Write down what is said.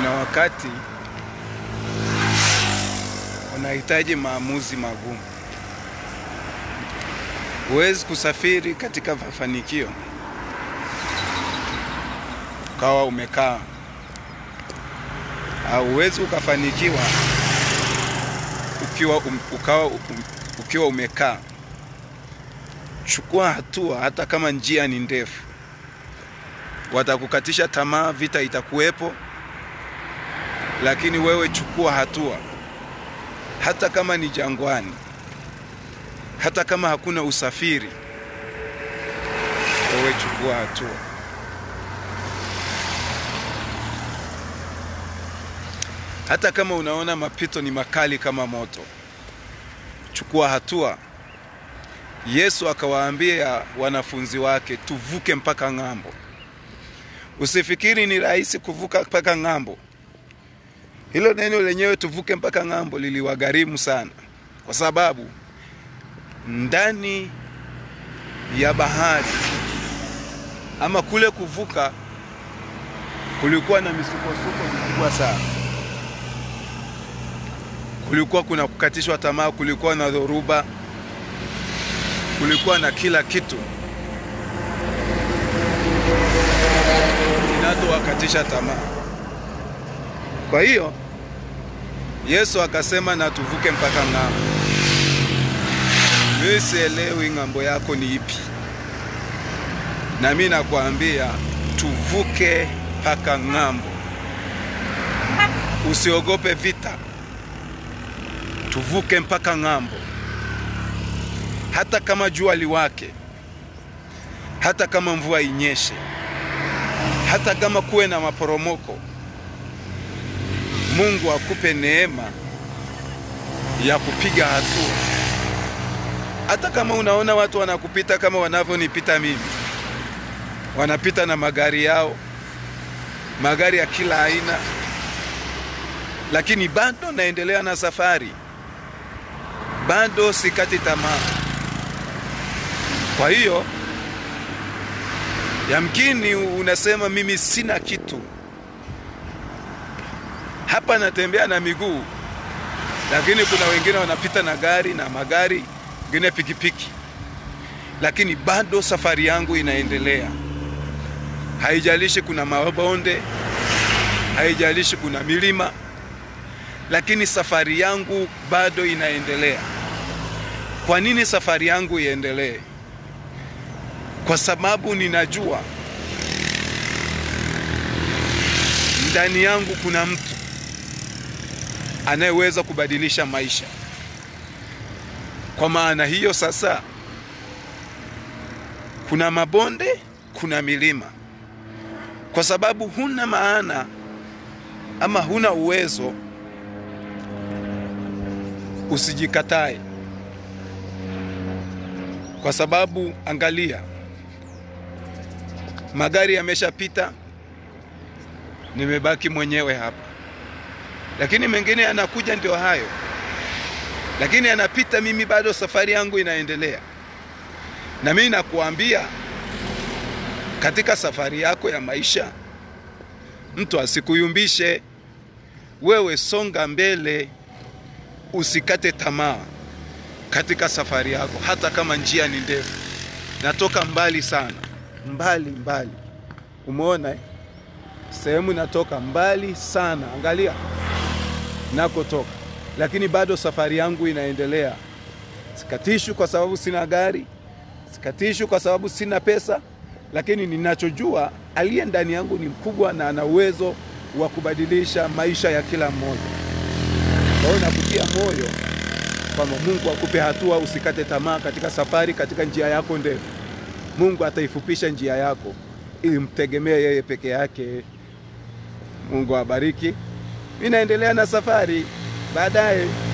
kuna wakati unahitaji maamuzi magumu. Huwezi kusafiri katika mafanikio ukawa umekaa, au huwezi ukafanikiwa ukiwa, um, ukawa, um, ukiwa umekaa. Chukua hatua, hata kama njia ni ndefu. Watakukatisha tamaa, vita itakuwepo, lakini wewe chukua hatua, hata kama ni jangwani, hata kama hakuna usafiri, wewe chukua hatua. Hata kama unaona mapito ni makali kama moto, chukua hatua. Yesu akawaambia wanafunzi wake, tuvuke mpaka ng'ambo. Usifikiri ni rahisi kuvuka mpaka ng'ambo. Hilo neno lenyewe tuvuke mpaka ng'ambo liliwagharimu sana, kwa sababu ndani ya bahari ama kule kuvuka kulikuwa na misukosuko mikubwa sana. Kulikuwa kuna kukatishwa tamaa, kulikuwa na dhoruba, kulikuwa na kila kitu kinachowakatisha tamaa. Kwa hiyo Yesu akasema na tuvuke mpaka ng'ambo. Mimi sielewi ng'ambo yako ni ipi, na mimi nakwambia tuvuke mpaka ng'ambo. Usiogope vita, tuvuke mpaka ng'ambo, hata kama jua liwake, hata kama mvua inyeshe, hata kama kuwe na maporomoko. Mungu akupe neema ya kupiga hatua, hata kama unaona watu wanakupita kama wanavyonipita mimi, wanapita na magari yao, magari ya kila aina, lakini bado naendelea na safari, bado sikati tamaa. Kwa hiyo yamkini unasema mimi sina kitu hapa natembea na miguu, lakini kuna wengine wanapita na gari na magari, wengine pikipiki, lakini bado safari yangu inaendelea. Haijalishi kuna mabonde, haijalishi kuna milima, lakini safari yangu bado inaendelea. Kwa nini safari yangu iendelee? Kwa sababu ninajua ndani yangu kuna mtu anayeweza kubadilisha maisha. Kwa maana hiyo sasa, kuna mabonde, kuna milima. Kwa sababu huna maana ama huna uwezo, usijikatae. Kwa sababu angalia, magari yameshapita, nimebaki mwenyewe hapa lakini mengine yanakuja, ndio hayo, lakini yanapita, mimi bado safari yangu inaendelea. Na mimi nakuambia, katika safari yako ya maisha, mtu asikuyumbishe wewe, songa mbele, usikate tamaa katika safari yako, hata kama njia ni ndefu. Natoka mbali sana, mbali mbali, umeona eh? Sehemu natoka mbali sana, angalia nakotoka, lakini bado safari yangu inaendelea. Sikatishwi kwa sababu sina gari, sikatishwi kwa sababu sina pesa, lakini ninachojua aliye ndani yangu ni mkubwa na ana uwezo wa kubadilisha maisha ya kila mmoja. Kwa hiyo nakutia moyo kwamba Mungu akupe hatua, usikate tamaa katika safari, katika njia yako ndefu. Mungu ataifupisha njia yako ili mtegemee yeye peke yake. Mungu awabariki. Mimi naendelea na safari baadaye